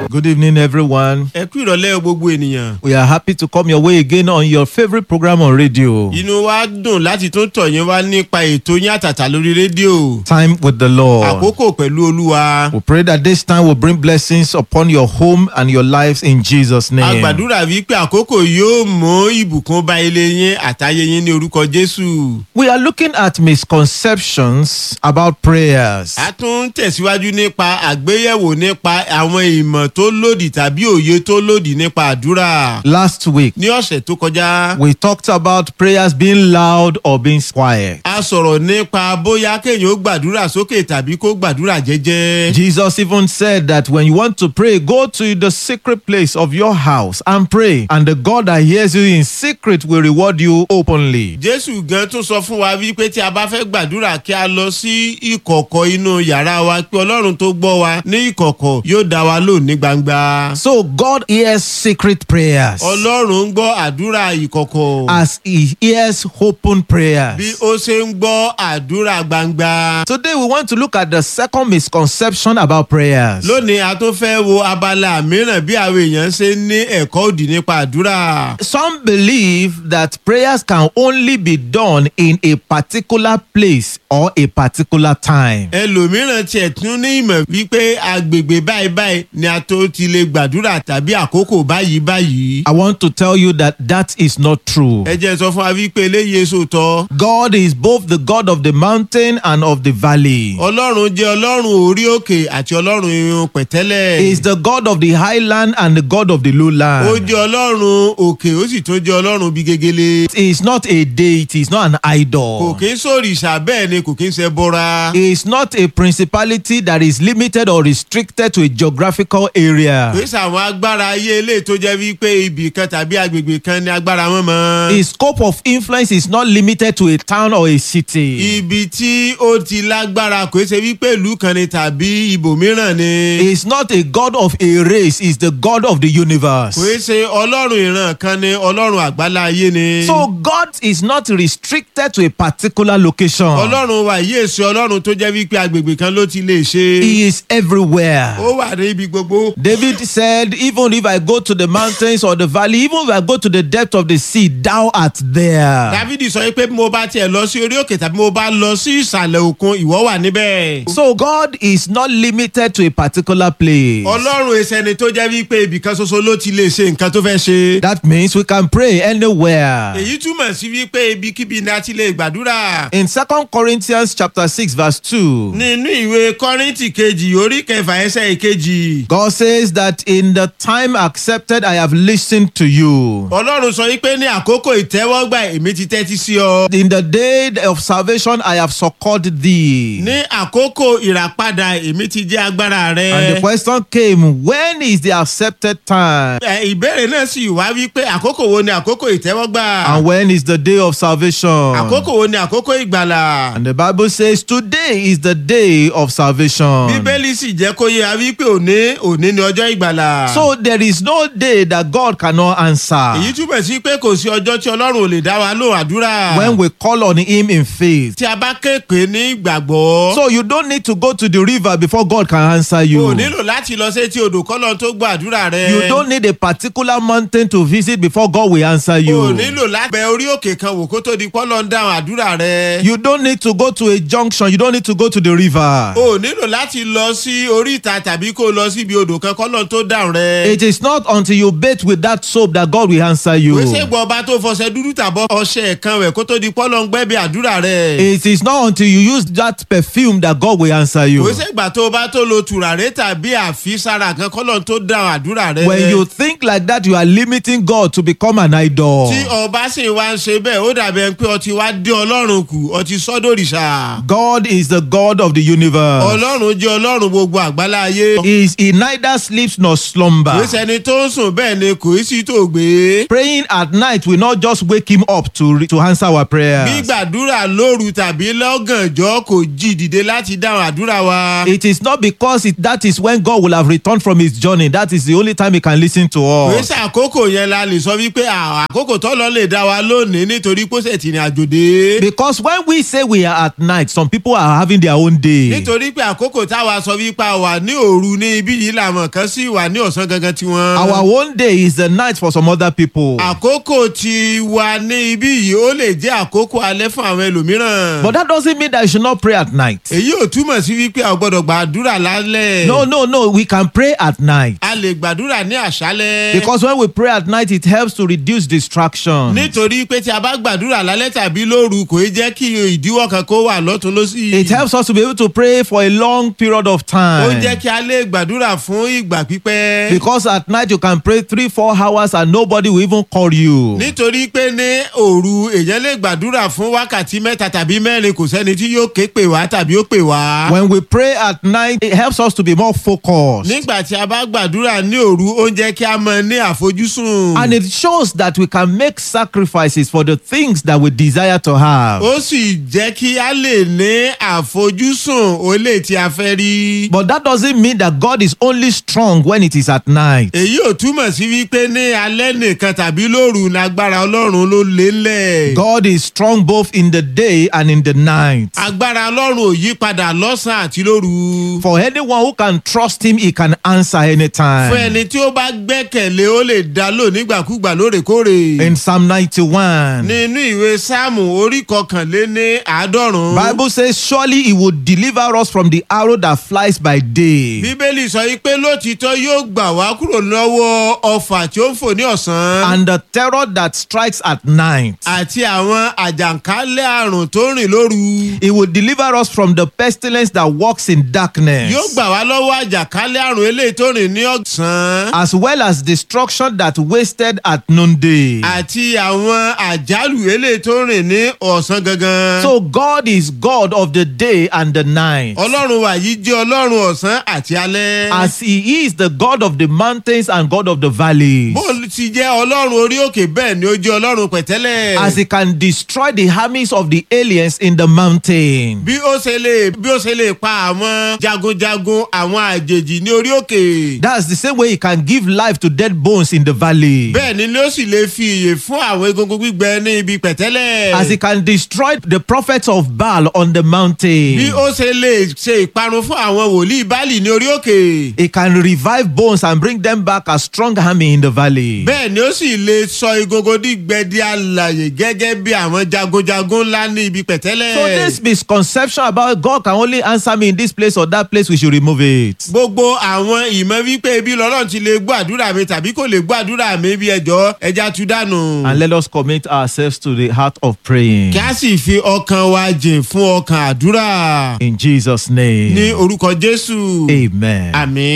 Good evening, everyone. ẹ kú ìrọ̀lẹ́ gbogbo ènìyàn. We are happy to come your way again on your favorite program on radio. inú wa dùn láti tún tọ̀ yín wá nípa ètò yín àtàtà lórí rédíò. Time with the Lord. àkókò pẹ̀lú olúwa. We pray that this time will bring blessings upon your home and your lives in Jesus' a name. gbàdúrà wípé àkókò yóò mú ìbùkún bá ilé yín àtayé yín ní orúkọ jésù. We are looking at misconceptions about prayers. a tún ń tẹ̀síwájú nípa àgbéyẹ̀wò nípa àwọn ìmọ̀ tó lòdì tàbí òye tó lòdì nípa àdúrà. Last week, ní ọ̀sẹ̀ tó kọjá. we talked about prayers being loud or being quiet. a sọ̀rọ̀ nípa bóyá kéèyàn ó gbàdúrà sókè tàbí kó gbàdúrà jẹ́jẹ́. Jesus even said that when you want to pray, go to the secret place of your house and pray, and the God that hears you in secret will reward you openly. jésù gan tún sọ fún wa wípé tí a bá fẹ́ gbàdúrà kí a lọ sí ìkọ̀kọ̀ inú yàrá wa pé ọlọ́run tó gbọ́ wa ní ìkọ̀kọ̀ yóò dá wa lò ní gbangba. So God hears secret prayers ọlọ́run ń gbọ́ àdúrà ìkọ̀kọ̀ as He hears open prayers. bí ó ṣe ń gbọ́ àdúrà gbangba. Today we want to look at the second misconception about prayers. lónìí a tún fẹ́ wo abala mìíràn bí àwọn èèyàn ṣe ń ní ẹ̀kọ́ òdì nípa àdúrà. Some believe that prayers can only be done in a particular place or a particular time. ẹlòmíràn tiẹ̀ tún ní ìmọ̀ wípé agbègbè báyìí báyìí ni a tó ti lè gbàdúrà tàbí àkókò báyìí báyìí. I want to tell you that that is not true. ẹ jẹ́ sọ fún wa wípé eléyìí èso tọ́. God is both the God of the mountain and of the valley. ọlọ́run jẹ́ ọlọ́run orí òkè àti ọlọ́run irun pẹ̀tẹ́lẹ̀. He is the God of the highland and the God of the ó lowland. jẹ́ ọlọ́run òkè ó sì tún jẹ́ ọlọ́run bí gegele. He is not a deity, he is not an kò idol. kí ń sòrìṣà bẹ́ẹ̀ ni kò kí ń ṣe bọ́ra. He is not a principality that is limited or restricted to a geographical area. kò sí àwọn agbára ayé eléyìí tó jẹ́ wípé ibì kan tàbí agbègbè kan ni agbára wọn mọ́. His scope of influence is not limited to a town or a city. ibi tí ó ti lágbára kò ṣe wípé ìlú kan ni tàbí ibòmíràn ni. He is not a God of a race, he is the God of the universe. kò ṣe ọlọ́run ìran kan ni ọlọ́run àgbálá ayé ni. So God is not restricted to a particular location. ọlọ́run wa yìí èso ọlọ́run tó jẹ́ wípé agbègbè kan ló ti lè ṣe. He is everywhere. ó wà ní ibi gbogbo. David said, Even if I go to the mountains or the valley, even if I go to the depth of the sea, thou art there. dávidi sọ pé bí mo bá tiẹ̀ lọ sí orí òkè tàbí mo bá lọ sí ìsàlẹ̀ òkun ìwọ́ wà níbẹ̀. So God is not limited to a particular place. ọlọ́run ìsẹ̀ni tó jẹ́ wípé ibìkan ṣoṣo ló ti lè ṣe nǹkan tó fẹ́ ṣe. That means we can pray anywhere. èyí túmọ̀ sí wípé ibikíbi ni a ti lè gbàdúrà. In 2 Corinthians chapter 6 verse 2, nínú ìwé kọ́rìntì kejì orí kẹfà ẹsẹ̀ ìkejì. God says that in the time accepted I have listened to you. ọlọ́run sọ wípé ní àkókò ìtẹ́wọ́gbà èmi ti tẹ́tí sí ọ. In the day of salvation I have succored thee. ní àkókò ìràpadà èmi ti jẹ́ agbára rẹ. And the question came, when is the accepted time? Ẹ, ìbéèrè náà sì wá wípé àkókò wo ni àkókò ìtẹ́wọ́gbà. And when is the day of salvation? àkókò wo ni àkókò ìgbàlà. And the Bible says today is the day of salvation. bíbélì sì jẹ́ kó yé wa wípé òní òní ni ọjọ́ ìgbàlà. So there is no day that God cannot answer èyí túbọ̀ sí pé kò sí ọjọ́ tí ọlọ́run ò lè dá wa lóhùn àdúrà. when we call on Him in faith. tí a bá kéèpé ní ìgbàgbọ́. So you don't need to go to the river before God can answer o you. nílò láti lọ sétí odò kọ́lọ́ tó gbọ́ àdúrà rẹ. You don't need a particular mountain to visit before God will answer o you. nílò láti bẹ orí òkè kan wò kó tó di pọ́lọ́ ń dáhùn àdúrà rẹ. You don't need to go to a junction. You don't need to go to the river. o nílò láti lọ sí oríta tàbí kó lọ síbi odò kan kọ́lọ́ tó dáhùn rẹ. It is not until you bathe with that soap that God will answer you. wíṣẹ́ gbọ́ ọba tó fọṣẹ dúdú tàbọ̀ ọṣẹ kan rẹ̀ kó tó di pọ́lọ́ ń gbẹ́bí àdúrà rẹ. It is not until you use that perfume that God will answer you. wíṣẹ́ gbà tó bá tó lo tùràrí tàbí àfisára kan kọ́lọ́ tó dáhùn àdúrà rẹ. When you think like that, you are limiting God to become an idol. tí ọba sì wá ń ṣe bẹ́ẹ̀ ó dàbí ẹni pé ọtí wá dé ọlọ́run kù ọtí sọ́dọ̀rìṣà. God is the God of the universe. ọlọ́run jẹ́ ọlọ́run gbogbo àgbálá ayé. He, is, he neither sleeps nor slumber. kò sẹ́ni tó ń sùn bẹ́ẹ̀ ni kò í sí tó gbé. Praying at night will not just wake him up to, re- to answer our prayers. gbígbàdúrà lóru tàbí lọ́gànjọ́ kò jí dìde láti dáhùn àdúrà wa. It is not because it, that is when God will have returned from his journey. That is the only time he can listen to kò us. sí àkókò yẹn la lè sọ wípé à- àkókò tọ́lọ́ lè dá wa lónìí nítorí pósẹ̀ tì ní àjòdè. Because when we say we are at night, some people are having their own day. nítorí pé àkókò táwa sọ wípé a wà ní òru ní ibí yìí làwọn àwọn kan sì wà ní ọ̀sán gangan tiwọn. Our one day is the night for some other people. àkókò tí wà ní ibí yìí ó lè jẹ́ àkókò alẹ́ fún àwọn ẹlòmíràn. But that doesn't mean that you should not pray at night. èyí ò túmọ̀ sí wípé a ò gbọ́dọ̀ gbàdúrà lálẹ́. No, no, no. We can pray at night. a lè gbàdúrà ní àṣálẹ́. Because when we pray at night, it helps to reduce distraction. nítorí pé tí a bá gbàdúrà lálẹ́ tàbí lóru kò í jẹ́ kí ìdíwọ́ kan kó wà lọ́tún lọ́sì. It helps us to be able to pray for a long period of ó time. jẹ́ kí a lè gbàdúrà fún ìgbà pípẹ́. Because at night you can pray three, four hours and nobody will even call you. nítorí pé ní òru èèyàn lè gbàdúrà fún wákàtí mẹ́ta tàbí mẹ́rin kò sẹ́ni tí yóò ké pè wá tàbí ó pè wá. When we pray at night, it helps us to be more focused. nígbà tí a bá gbàdúrà ní òru ó ń jẹ́ kí a mọ ní àfojúsùn. And it shows that we can make sacrifices for the things that we desire to have. ó sì jẹ́ kí a lè ní àfojúsùn olè tí a fẹ́ rí. But that doesn't mean that God is only strong when it is at night. èyí ò túmọ̀ sí wípé ní alẹ́ nìkan tàbí lóru lágbára ọlọ́run ló lélẹ̀. God is strong both in the day and in the night. agbára ọlọ́run ò yí padà lọ́sàn-án àti lóru. For anyone who can trust Him, He can answer fún anytime. ẹni tí ó bá gbẹ́kẹ̀lé ó lè dá lò nígbàkúgbà lóòrèkóòrè. In Psalm 91, nínú ìwé sáàmù orí kọkànléní àádọ́rùn-ún. Bible says, Surely He will deliver us from the arrow that flies by day bíbélì sọ yìí pé lótìítọ́ yóò gbà wá kúrò lọ́wọ́ ọfà tí ó ń fò ní ọ̀sán. and the terror that strikes at night. àti àwọn àjàǹkálẹ̀ àrùn tó rìn lóru. He will deliver us from the pestilence that walks in darkness, yóò gbà wá lọ́wọ́ àjàkálẹ̀ àrùn eléyìí tó rìn ní ọ̀sán. as well as destruction that wasted at noonday. àti àwọn àjálù eléyìí tó rìn ní ọ̀sán gangan. So God is God of the day and the night. ọlọ́run wa yìí jẹ́ ọlọ́run ọ̀sán àti alẹ́. As He is the God of the mountains and God of the valleys. bó ti jẹ́ ọlọ́run orí òkè bẹ́ẹ̀ ni ó jẹ́ ọlọ́run pẹ̀tẹ́lẹ̀. As He can destroy the armies of the aliens in the mountain. bí ó ṣe lè bí ó ṣe lè pa àwọn jagunjagun àwọn àjèjì ní orí òkè. That's the same way He can give life to dead bones in the valley. bẹ́ẹ̀ ni ló sì lè fi ìyè fún àwọn egungun gbígbẹ ní ibi pẹ̀tẹ́lẹ̀. As He can destroy the prophets of Baal on the mountain. bí ó ṣe lè ṣe ìparun fún àwọn wòlíì báàlì ní orí òkè. He can revive bones and bring them back as strong army in the valley. bẹ́ẹ̀ ni ó sì lè sọ egungun dígbẹ di alàyè gẹ́gẹ́ bí àwọn jagunjagun ńlá ní ibi pẹ̀tẹ́lẹ̀. So this misconception about God can only answer me in this place or that place, we should remove it. gbogbo àwọn ìmọ̀ wípé ibi lọ́lọ́run ti lè gbọ́ àdúrà mi tàbí kò lè gbọ́ àdúrà mi bí ẹjọ́ ẹja tú dànù. And let us commit ourselves to the heart of praying. kí a sì fi ọkàn wa jìn fún ọkàn àdúrà In Jesus' ní name. orúkọ jésù. Amen. àmì.